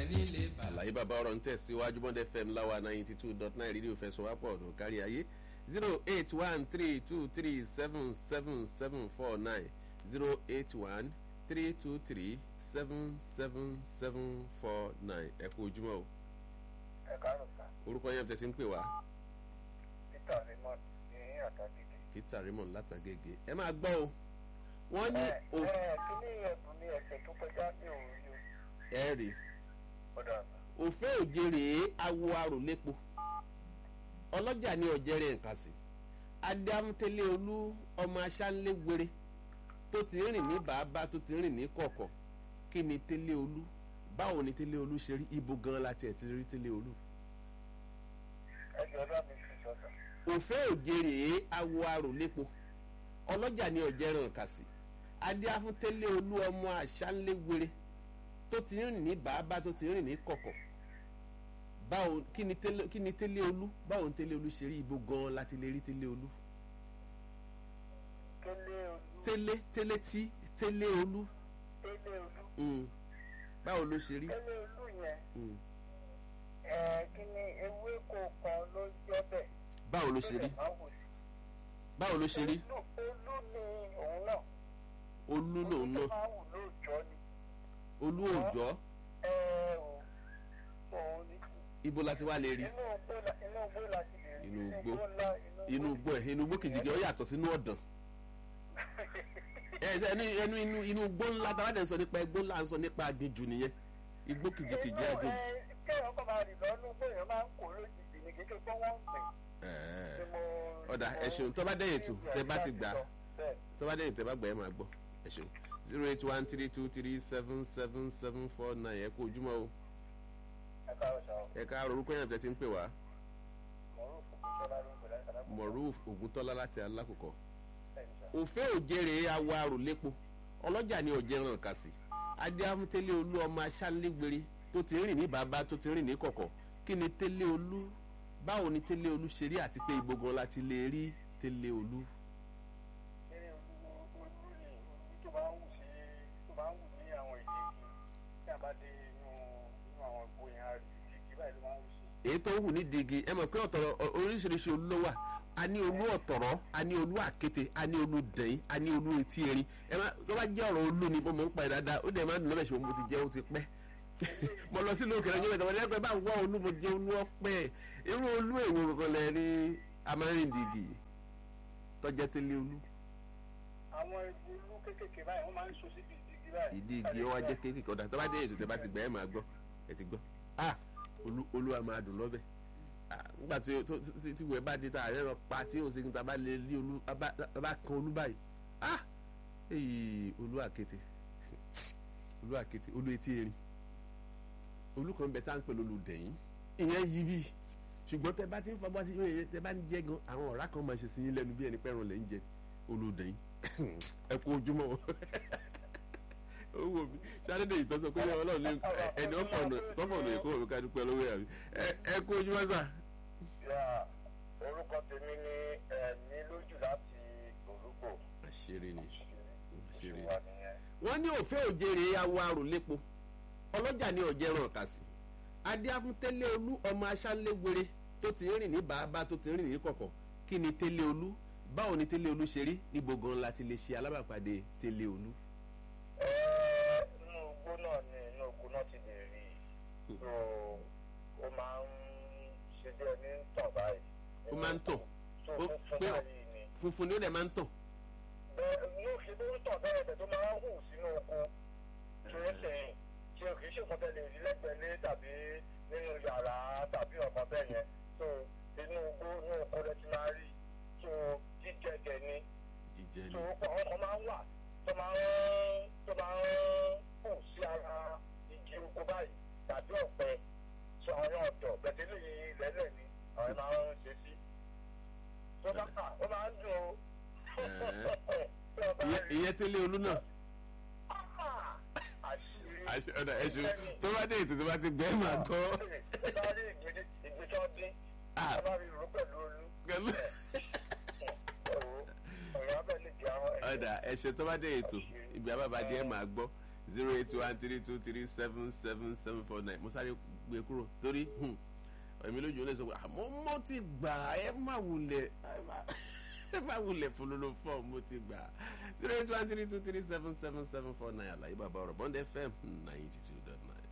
nílé bàbá. àlàyé bàbá ọ̀rọ̀ ń tẹ̀síwájú bond fm láwa ninety two dot nine rédíò fẹsọ̀wápọ̀ ọ̀dùn kárí ayé zero eight one three two three seven seven seven four nine zero eight one three two three seven seven seven four nine ẹ kú ojúmọ́ o ẹ káàárọ̀ sá orúkọ yẹn tẹ̀sí ń pè wá peter raymond ní àtàgègè. peter raymond látàgègè ẹ máa gbọ́ o wọ́n ní ẹ òf ẹ kíní ẹ̀bùn ní ẹsẹ̀ tó kọjá ní òru ẹ rí ọ̀dà òfé òjèrè awo aròlépo ọlọ́jà ní ọ̀jẹ̀rẹ̀ nǹkan sí adámútẹ́lẹ̀ olú ọmọ aṣáńlẹ̀ wéré tó ti rìn ní bàbá tó ti rìn ní kọ̀kọ̀ kí ni tẹ́lẹ̀ olú báwo ni tẹ́lẹ̀ olú ṣe rí ibo gan láti ẹ̀ ti rí tẹ́lẹ̀ olú. ẹjọ́ bá mi fi sọ̀tà. òfé òjèrè awo aròlépo ọlọ́jà ní ọ̀jẹ̀rẹ̀ nǹkan sí adámútẹ́lẹ̀ olú ọmọ aṣáńlẹ̀ wéré tó ti rìn ní bàbá tó ti rìn ní kọ̀kọ̀ báwo kí ni tẹ́lẹ̀ kí ni tẹ́lẹ̀ olú báwo ni tẹ́lẹ̀ olú ṣe rí ibo gan láti lè rí tẹ́lẹ̀ olú tẹ́lẹ̀ olú tẹ́lẹ̀ tẹ́lẹ̀ tí tẹ́lẹ̀ olú tẹ́lẹ̀ olú mm. báwo ló ṣe rí tẹ́lẹ̀ olú yẹn mm. ẹ kíní ewéko kan ló jẹ́ bẹ̀. báwo ló ṣe rí tó lè máa wù sí. báwo ló ṣe rí olú olú ni òun náà. olú lòun tó náà máa wù lóòjọ́ ni. olú òòjọ́ ẹ o òun ni. ibo láti wá lè rí inú igbó la inú igbó la ti lè rí. Inú igbó. ńlá inú igbó ẹ̀ inú igbó kìjìkì ó yàtọ̀ sínú ọ̀dàn ẹ ṣe ẹnu ẹnu inú inú igbó ńlá tá a bá dẹ̀ ń sọ nípa igbó ńlá ń sọ nípa aginjù nìyẹn igbó kìjìkìjì aginjù. kéèyàn kọ́ máa rìn lọ́nú gbóyàn máa ń kó lójijì ní kékeré pé wọ́n ń pè. Ẹ̀ẹ́. ni mo- ọ̀dà mo- ẹ ṣeun tó bá dẹ̀yìn tù tẹ bá ti gbà á Bẹ́ẹ̀. tó bá dẹ̀yìn tẹ bá gbà ẹ máa gbọ́ ẹ ṣeun zero eight one three two three seven seven seven four nine ẹ kú ojúmọ́ o ẹ káàárọ̀ ṣá o. ẹ ká orúkọ yẹn tẹ ti ń pè wá Mọ̀rúfù Kúṣọ́lá ló ń pè láti Alákùkọ. moruf oguntola láti alákòókò Bẹ́ẹ̀ni ṣá. òfé òjèrè awọ aròlépo ọlọ́jà ni ọ̀jẹ̀ràn kàsì adéhàmútẹ́lẹ̀ olú ọmọ aṣálégbére tó ti rìn ní bàbá tó ti rìn ní kọ̀kọ̀ kí ni tẹ́lẹ̀ olú báwo ni tẹ́lẹ̀ olú ṣe rí àti pé ibo gan láti lè rí tẹ́lẹ̀ olú. Eré olú olú ni olú tó máa ń wù sí tó máa ń wù ní àwọn ìdí igi tí a bá dé inú inú àwọn ìgbó yẹn á rí ìdí igi báyìí ló máa ń wù sí. èyí tó wù ní digi ẹ mọ̀ pé ọ̀tọ̀rọ̀ ọ- oríṣiríṣi olú ló wà a ní olú ọ̀tọ̀rọ̀ a ní olú àkété a ní olú dẹ̀yìn a ní olú etí erin ẹ má tó bá jẹ́ ọ̀rọ̀ olú ni mo mọ̀ ń pa ẹ̀ dáadáa ó dẹ̀ máa ń dùn lọ́bẹ̀ ṣùgbọ́n mo ti jẹ́ ó ti pẹ́ mo lọ sílùú òkèrè ọjọ́ ìtọ́wọ́dé ẹgbẹ́ bá wọ́ olú mo jẹ́ olú ọpẹ́ irú olú èwo kankan lẹ rí amárìndìgì tọ́jẹ́ tẹ́lẹ̀ olú Àwọn igi olú kéékèèké báyìí wọ́n máa ń so síbi ìdí igi báyìí. ìdí igi ó wá jẹ́ kéékèèké ọ̀dà tó bá dé ètò tẹ bá ti gbà ẹ̀ máa gbọ́ ẹ̀ ti gbọ́ ah olú olú a máa dùn lọ́bẹ̀ ah nígbà tí tó- tí tí wẹ́ẹ́ bá dé ta àárẹ̀ rọ pa tí òsè kí n ta bá lè rí olú a bá a bá kan olú báyìí ah èyí olú àkété olú àkété olú etí erin olú kan bẹ tá à ń pè lólu dẹ̀yìn ìyẹn yí bí ṣùgbọ́n tẹ bá ti ń fọwọ́ sí yóò tẹ bá ń jẹ gan àwọn ọ̀rá kan máa ṣe sí yín lẹ́nu bí ẹni pẹ́ràn lẹ́ ń jẹ olú dẹ̀yìn ẹ kú ojúmọ́ o ó wò mí sáré yìí tó sọ pé ọlọ́run lè ẹni ọ̀fọ̀nà tọ́fọ̀nà èkó òwe ká dúpẹ́ lọ́wọ́ yàrá ẹ kú ojúmọ́ sà. Yà orúkọ tèmi ni ẹ̀mí lójú láti orúkọ. àṣírí ni àṣírí ni. Wà nìyẹn. wọ́n ní òfé òjèrè awọ aròlépo ọlọ́jà ní ọ̀jẹ̀ràn kàsì adéáfúntẹ́lẹ̀ olú ọmọ aṣálégbére tó ti rìn ní bàbá tó ti rìn ní kọ̀kọ̀ kí ni tẹ́lẹ̀ olú báwo ni tẹ́lẹ̀ olú ṣe rí níbo gan la ti lè ṣe alábàápàdé tẹ́lẹ̀ olú. Ẹ inú igbó náà ni inú oko náà ti lè rí i. So ó máa ń ṣe bí ẹni ń tàn báyìí. ó máa ń tàn So ó funfun pé báyìí ni. funfun ni ó dẹ̀ máa ń tàn. Bẹ́ẹ̀ yóò ṣe tó ń tàn bẹ́ẹ̀ bẹ́ẹ̀ tó máa ń hù sínú oko. Kìí sìn tí o kìí ṣe nǹkan tẹ̀lé rí lẹ́gbẹ̀ẹ́ lé tàbí nínú yàrá tàbí ọ̀kan bẹ́ẹ̀ yẹn. So inú igbó inú oko rẹ ti máa rí. So jíjẹ jẹ ni. jíjẹ ni tó àwọn kan máa ń wà tó máa ń tó máa ń kù sí ara igi oko báyìí tàbí ọ̀pẹ tó àwọn ọ̀dọ̀ bẹ̀tẹ̀lẹ̀ yìí lẹ́lẹ̀ ni àwọn máa ń ṣe sí. tó bá kà ó máa ń dùn o. Tí ọba Ìyẹn- rí ìyẹn tẹ́lẹ̀ olú náà. ah, àṣírí Àṣẹ- ọ̀dà ẹ̀ṣin tó bá dé ètò tó bá ti gbẹ́ máa gbọ́. tó bá rí ìgbésí ìgbésí dín Ah. tó bá rí ìró pẹ̀lú olú Pẹ̀lú- ẹ̀wọ̀ ọ̀rọ̀ abẹ́ lè jẹ́ àwọn ẹ̀jẹ̀. ọ̀dà ẹ̀ṣẹ̀ tó bá dé ètò ìgbà bàbá díẹ̀ máa gbọ́ zero eight one three two three seven seven seven four nine mo sáré gbé kúrò torí èmi lójú olè sọ pé àmọ́ mo ti gbà ẹ má wulẹ̀ ẹ má wulẹ̀ fololo fọ́ mo ti gbà zero eight one three two three seven seven seven four nine àlàyé bàbá ọ̀rọ̀ bond fm ninety two dot nine.